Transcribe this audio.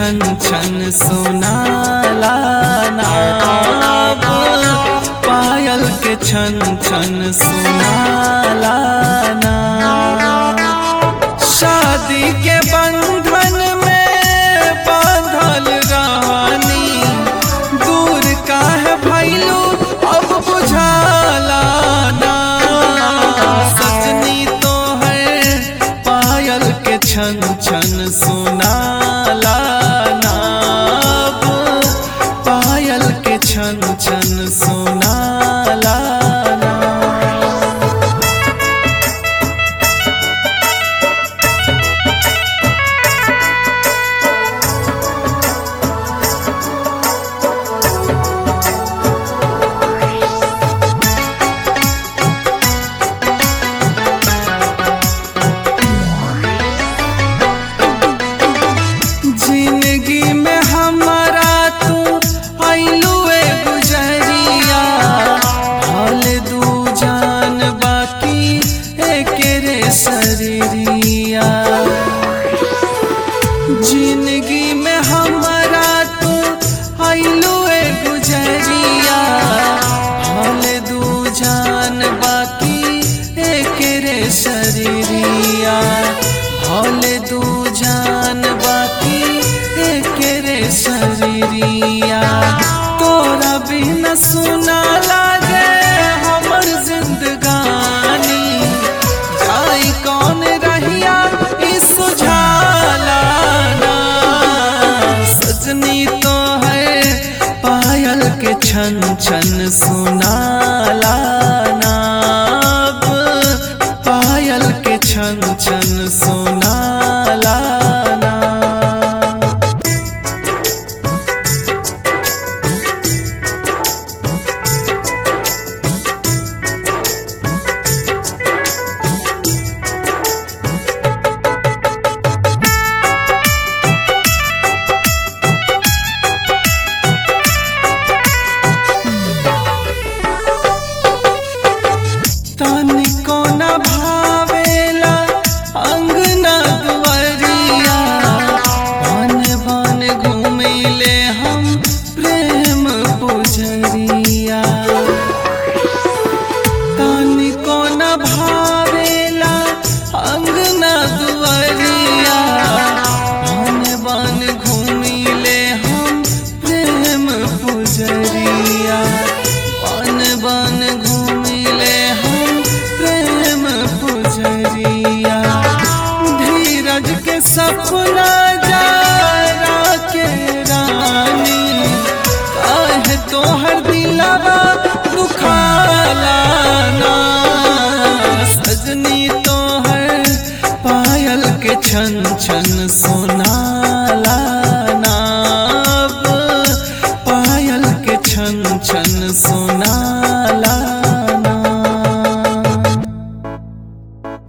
छन छन सोनाला नाब पायल के छन छन सोनाला ना शादी के बंधन में बांधल रानी दूर काहे भैलू अब बुझाला ना सजनी तो है पायल के छन छन सोनाला नाब पायल के छन छन सोनाला ना जिंदगी में हमारा तू आइलू गुजरिया हाल दू जान बाकी एक रे शरीरिया जिंदगी में हमारा तू आइलू गुजरिया हाल दू जान बाकी एक रे शरीरिया हाल दू जान बाकी एक रे शरीरिया तोरा बिना सुना लागे हमर जिंदगानी जाई कौन रहिया ई सुझाला ना सजनी तो है पायल के छन छन सुनाला नाब पायल के छन छन सुनाला ना तनिको न भावेला अंगना दुआरिया बन बन घूमिले हम प्रेम पुजरिया तनिको न भावेला अंगना दुआरिया बन बन घूमिले हम प्रेम पुजरिया बन बन घूमिले हम प्रेम पुजरिया धीरज के सपना जारा के रानी काहे तोहर दिलवा दुखाला ना सजनी तोहर पायल के छन छन सोनाला